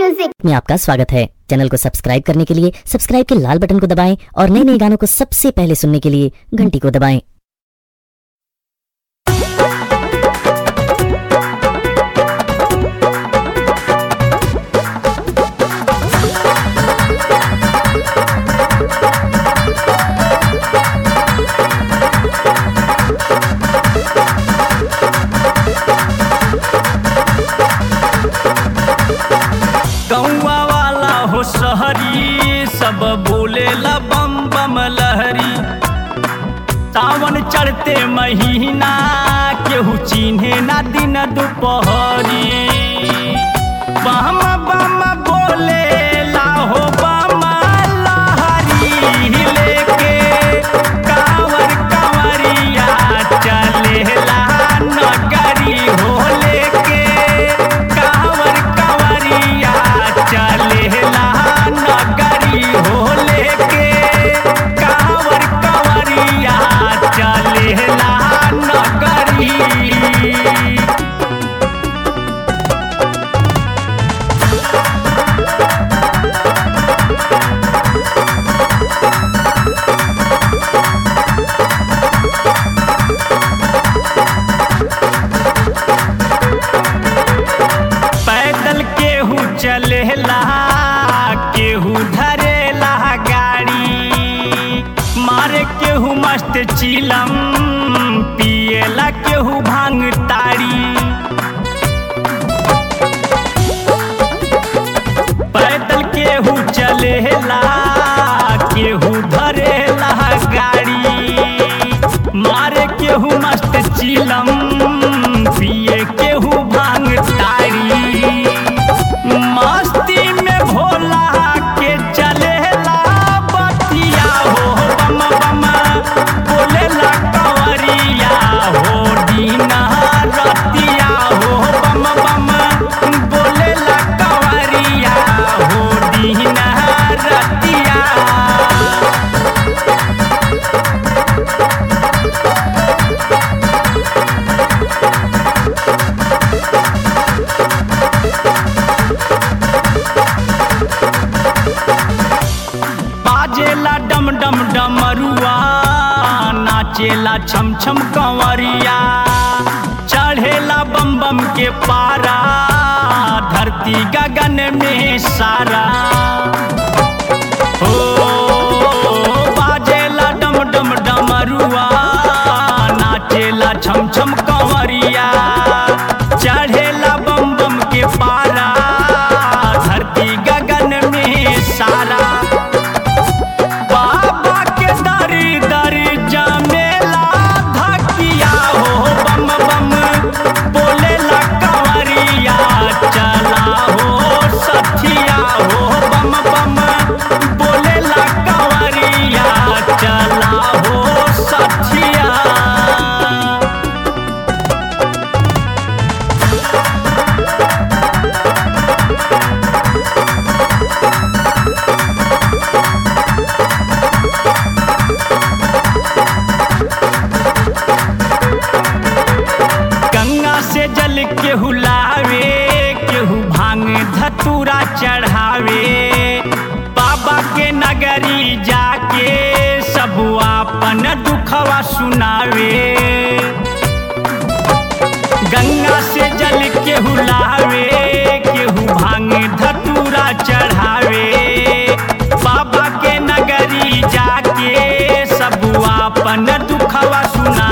music में आपका स्वागत है चैनल को सब्सक्राइब करने के लिए सब्सक्राइब के लाल बटन को दबाएं और नए नए गानों को सबसे पहले सुनने के लिए घंटी को दबाएं गौवा वाला हो शहरी सब बोलेला बम बम लहरी सावन चढ़ते महीना केहू चिन्हे ना दिन दुपहरी बम बम बोलेला हो बम लहरी लेके कांवर कंवरिया चलेला नगरी हो लेके कांवर कंवरिया चलेला नगरी हो लेके कांवर कंवरिया चलेला नगरी पैदल केहू चलेला केहू धरेला गाड़ी मारे केहू मस्त चिलम पिएला केहू भांग ताड़ी पैदल केहू चलेला केहू धरेला गाड़ी मारे केहू मस्त चिलम पिए केहू भांग तारी मस्ती में भोला के चलेला बतिया हो बम बम बोलेला कंवरिया हो दीना रतिया हो बम बम बोलेला कंवरिया हो दीना रतिया बाजेला डम डम डमरुआ नाचेला छम छम कंवरिया चढ़ेला बम बम के पारा धरती गगन में सारा हो बाजेला डम डम डमरुआ नाचेला छम छम कंवरिया चढ़ेला बम बम के पारा धरती गगन में सारा बाबा के दरी दरी जमेला धकिया हो बम बम बोलेला कंवरिया चला हो सखिया हो बम बम बोलेला कंवरिया चला हो सखिया गंगा से जल केहू लावे केहू भांग धतूरा चढ़ावे बाबा के नगरी जाके सब आपन दुखवा सुनावे गंगा से जल केहू लावे केहू भांग धतूरा चढ़ावे बाबा के नगरी जाके सब आपन दुखवा सुना